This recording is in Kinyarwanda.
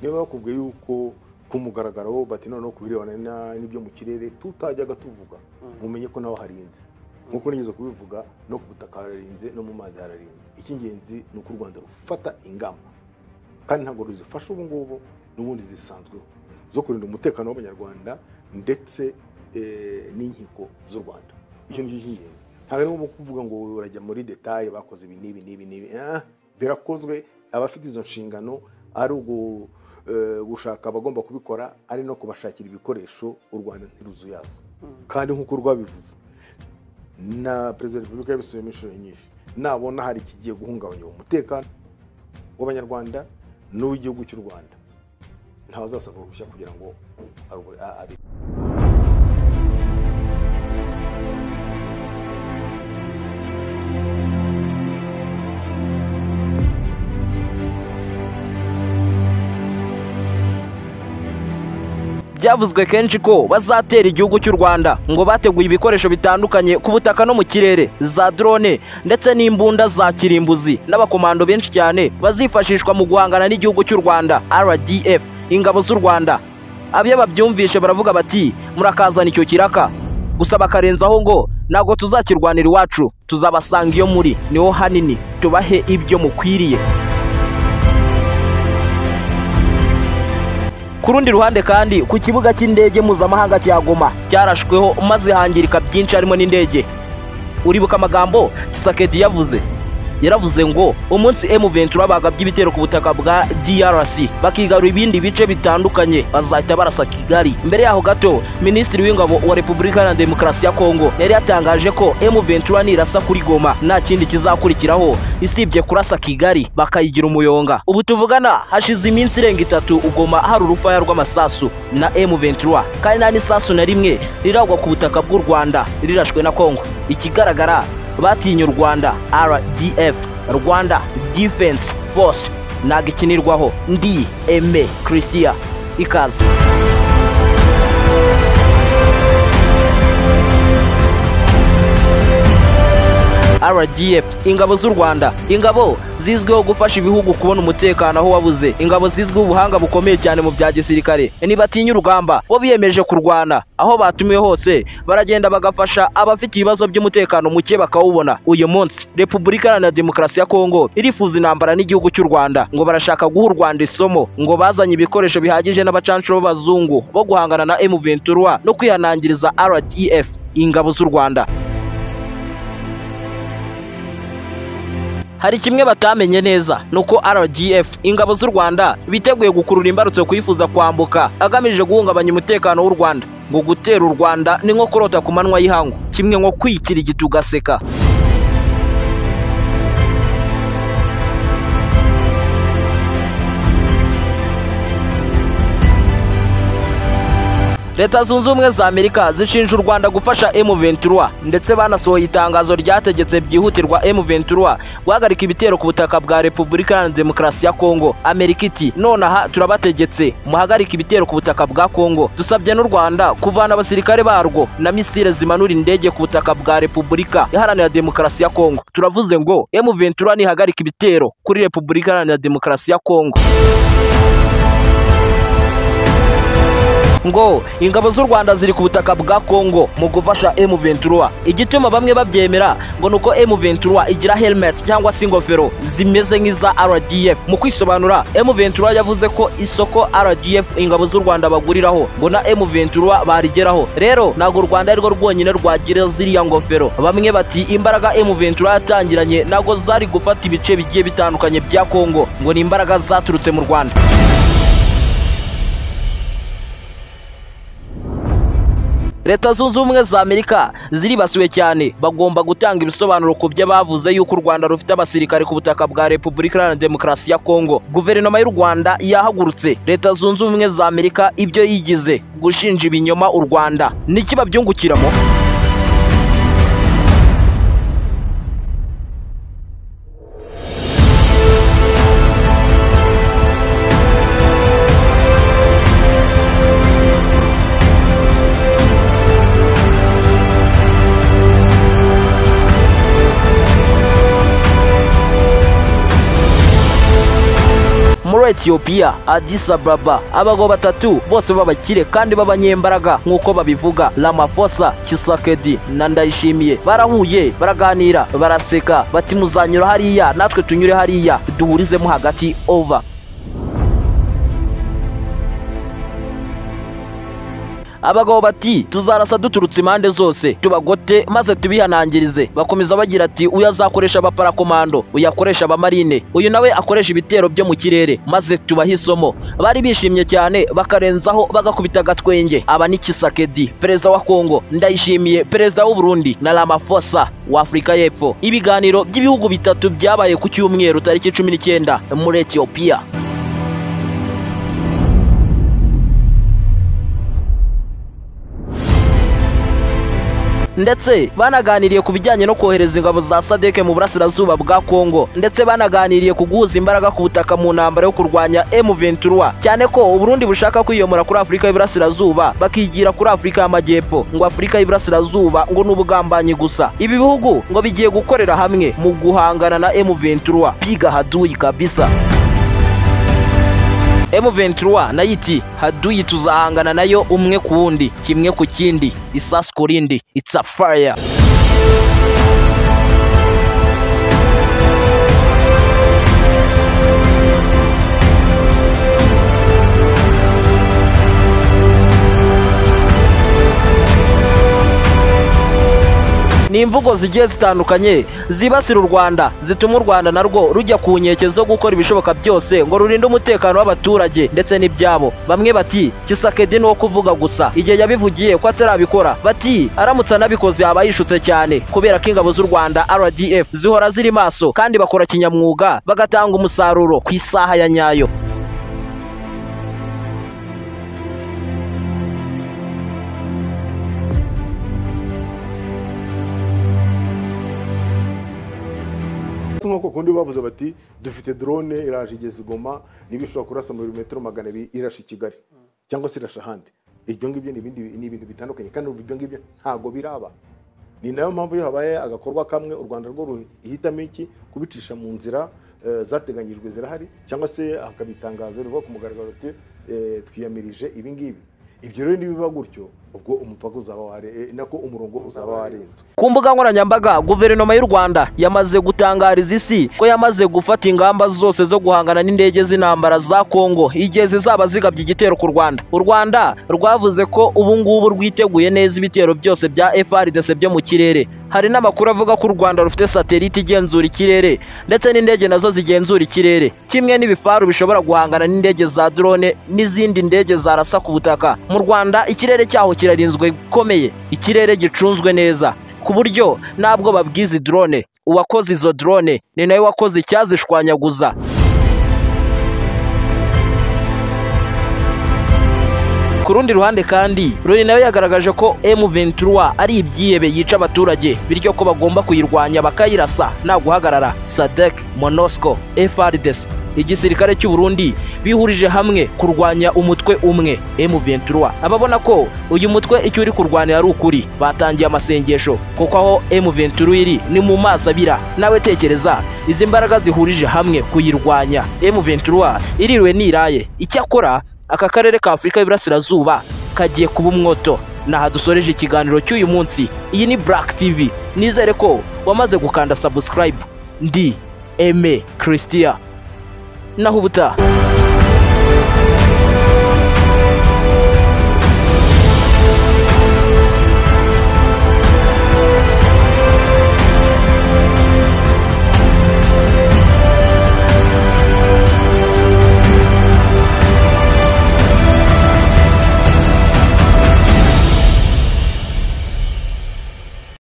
niba bakubwiye yuko ku mugaragaro bati noneho ku birebana na- n'ibyo mu kirere tutajyaga tuvuga mumenye ko nawe harinze nk'uko nigeze kubivuga no ku butaka hararinze no mu mazi hararinze icy'ingenzi ni uko u rwanda rufata ingamba kandi ntabwo ruzifasha ubu ngubu n'ubundi zisanzweho zo kurinda umutekano w'abanyarwanda ndetse eh, n'inkiko z'u rwanda icyo ni cyo cy'ingenzi ntabwo ari ngombwa kuvuga ngo urajya muri detaye bakoze ibi n'ibi n'ibi n'ibi Ah, birakozwe abafite izo nshingano ari ugu eh, gushaka abagomba kubikora ari no kubashakira ibikoresho u rwanda ntiruzuyaza kandi nk'uko rwabivuze na perezida wa repubulika yabisubiyemo inshuro nyinshi nabona hari ikigiye guhungabanya umutekano w'abanyarwanda n'uw'igihugu cy'u rwanda ntawazasabwa uruhushya kugira ngo aru- a- abe byavuzwe kenshi ko bazatera igihugu cy'u rwanda ngo bateguye ibikoresho bitandukanye ku butaka no mu kirere za drone ndetse n'imbunda za kirimbuzi n'abakomando benshi cyane bazifashishwa mu guhangana n'igihugu cy'u rwanda rdf ingabo z'u rwanda abiyo babyumvishe baravuga bati murakazana icyo kiraka gusa bakarenzaho ngo ntabwo tuzakirwanira iwacu tuzabasanga iyo muri niho hanini tubahe ibyo mukwiriye ku rundi ruhande kandi ku kibuga cy'indege mpuzamahanga cya goma cyarashweho maze hangirika byinshi harimo n'indege uribuka amagambo saketi yavuze yaravuze ngo umunsi emu ventura bagabye ibitero ku butaka bwa drc bakigarura ibindi bice bitandukanye bazahita barasa kigali mbere yaho gato minisitiri w'ingabo wa repubulika na demokarasi ya kongo yari yatangaje ko emu ventura nirasa kuri goma nta kindi kizakurikiraho isibye kurasa kigali bakayigira umuyonga ubu tuvugana hashize iminsi irenga itatu ugoma hari urufaya rw'amasasu na emu ventura kandi nta n'isasu na rimwe riragwa ku butaka bw'u rwanda rirashwe na kongo ikigaragara batinye u rwanda rdf rwanda defense force ntabwo ikinirwaho ndi eme christian ikaze rdf ingabo z'u rwanda ingabo zizwiho gufasha ibihugu kubona umutekano aho wabuze ingabo zizwiho ubuhanga bukomeye cyane mu bya gisirikare ntibatinya urugamba bo biyemeje kurwana aho batumiwe hose baragenda bagafasha abafite ibibazo by'umutekano muke bakawubona uyu munsi repubulika iharanira demokarasi ya kongo irifuza intambara n'igihugu cy'u rwanda ngo barashaka guha u rwanda isomo ngo bazanye ibikoresho bihagije n'abacanshuro b'abazungu bo guhangana na m23 no kwihanangiriza rdf ingabo z'u rwanda hari kimwe batamenye neza ni uko rdf ingabo z'u rwanda biteguye gukurura imbarutso kwifuza kwambuka agamije guhungabanya umutekano w'u rwanda ngo gutera u rwanda ni nko kurota ku manywa y'ihangu kimwe nko kwikirigita ugaseka leta zunze ubumwe za amerika zishinja u rwanda gufasha m23 ndetse banasohoye itangazo ryategetse byihutirwa m23 guhagarika ibitero ku butaka bwa repubulika iharanira demokarasi ya kongo amerika iti nonaha turabategetse muhagarike ibitero ku butaka bwa kongo dusabye n'u rwanda kuvana abasirikare barwo na misile zimanura indege ku butaka bwa repubulika iharanira demokarasi ya kongo turavuze ngo m23 nihagarika ibitero kuri repubulika iharanira demokarasi ya kongo ngo ingabo z'u rwanda ziri ku butaka bwa kongo mu gufasha m23 igituma bamwe babyemera ngo ni uko m23 igira helmet cyangwa se ingofero zimeze nk'iza rdf mu kwisobanura m23 yavuze ko isoko rdf ingabo z'u rwanda baguriraho ngo na m23 barigeraho rero ntabwo u rwanda ari rwo rwonyine rwagira ziriya ngofero bamwe bati imbaraga m23 yatangiranye ntabwo zari gufata ibice bigiye bitandukanye bya kongo ngo ni imbaraga zaturutse mu rwanda leta zunze ubumwe za amerika ziribasiwe cyane bagomba gutanga ibisobanuro ku byo bavuze yuko u rwanda rufite abasirikare ku butaka bwa repubulika iharanira demokarasi ya kongo guverinoma y'u rwanda yahagurutse leta zunze ubumwe za amerika ibyo yigize gushinja ibinyoma u rwanda niki babyungukiramo muri muri etiyopiya Addis Ababa abagabo batatu bose b'abakire kandi b'abanyembaraga nk'uko babivuga Ramaphosa Tshisekedi na Ndayishimiye barahuye baraganira baraseka bati muzanyura hariya natwe tunyure hariya duhurizemo hagati over abagabo bati tuzarasa duturutse impande zose tubagote maze tubihanangirize bakomeza bagira ati uyu azakoresha abaparakomando uyu akoresha abamarine uyu nawe akoresha ibitero byo mu kirere maze tubahe isomo bari bishimye cyane bakarenzaho bagakubita agatwenge aba ni kisakedi perezida wa kongo ndayishimiye perezida w'u Burundi na Ramaphosa wa Afurika y'Epfo ibiganiro by'ibihugu bitatu byabaye ku cyumweru tariki cumi n'icyenda muri Ethiopia ndetse banaganiriye ku bijyanye no kohereza ingabo za sadeke mu burasirazuba bwa kongo ndetse banaganiriye ku guhuza imbaraga ku butaka mu ntambara yo kurwanya M23 cyane ko uburundi bushaka kwiyomora kuri afurika y'iburasirazuba bakigira kuri afurika y'amajyepfo ngo afurika y'iburasirazuba ngo ni ubugambanyi gusa ibi bihugu ngo bigiye gukorera hamwe mu guhangana na M23 piga haduyi kabisa M23 nayo iti haduyi tuzahangana nayo umwe ku wundi kimwe ku kindi isasu ku rindi it's a fire ni imvugo zigiye zitandukanye zibasira u Rwanda zituma u Rwanda narwo rujya ku nkeke zo gukora ibishoboka byose ngo rurinde umutekano w'abaturage ndetse n'ibyabo bamwe bati Tshisekedi ni uwo kuvuga gusa igihe yabivugiye ko atarabikora bati aramutse anabikoze yaba yishutse cyane kubera ko ingabo z'u Rwanda RDF zihora ziri maso kandi bakora kinyamwuga bagatanga umusaruro ku isaha ya nyayo nk'uko kundi bavuze bati dufite drone iraje igeze igoma niba ishobora kurasa muri metero magana abiri irasha i kigali cyangwa se irasha ahandi ibyo ngibyo ni ibindi ni ibintu bitandukanye kandi ubu ibyo ngibyo ntabwo biraba ni nayo mpamvu iyo habaye agakorwa kamwe u rwanda rwo ruhitamo iki kubicisha mu nzira eh, zateganyijwe zirahari cyangwa se hakabitangazo rivuga ku mugaragaro ati eh, twiyamirije ibi ngibi ibyo rero nibiba gutyo ubwo umupaka uzaba ware eh, nako umurongo uzaba warenzwe ku mbuga nkoranyambaga guverinoma y'u rwanda yamaze gutangariza isi ko yamaze gufata ingamba zose zo guhangana n'indege z'intambara za kongo igihe zizaba zigabye igitero ku rwanda u rwanda rwavuze ko ubu ngubu rwiteguye neza ibitero byose bya frdc byo mu kirere hari n'amakuru avuga ko u rwanda rufite satelite igenzura ikirere ndetse n'indege nazo zigenzura ikirere kimwe n'ibifaru bishobora guhangana n'indege za drone n'izindi ndege zarasa ku butaka mu rwanda ikirere cyaho kirarinzwe bikomeye ikirere gicunzwe neza ku buryo ntabwo babwiza drone uwakoze izo drone ni nawe wakoze icyazishwanyaguza ku rundi ruhande kandi Loni nayo yagaragaje ko M23 ari ibyihebe yica abaturage bityo ko bagomba kuyirwanya bakayirasa nta guhagarara SADC MONUSCO FARDC igisirikare cy'u Burundi bihurije hamwe kurwanya umutwe umwe M23 ababona ko uyu mutwe icyo uri kurwanira ari ukuri batangiye amasengesho kuko aho M23 iri ni mu maso abira nawe tekereza izi mbaraga zihurije hamwe kuyirwanya M23 iriwe niraye icyakora aka karere ka Afurika y'Iburasirazuba kagiye kuba umwoto naha dusoreje ikiganiro cy'uyu munsi iyi ni Black TV nizere ko wamaze gukanda subscribe ndi Aime Christia naho ubutaha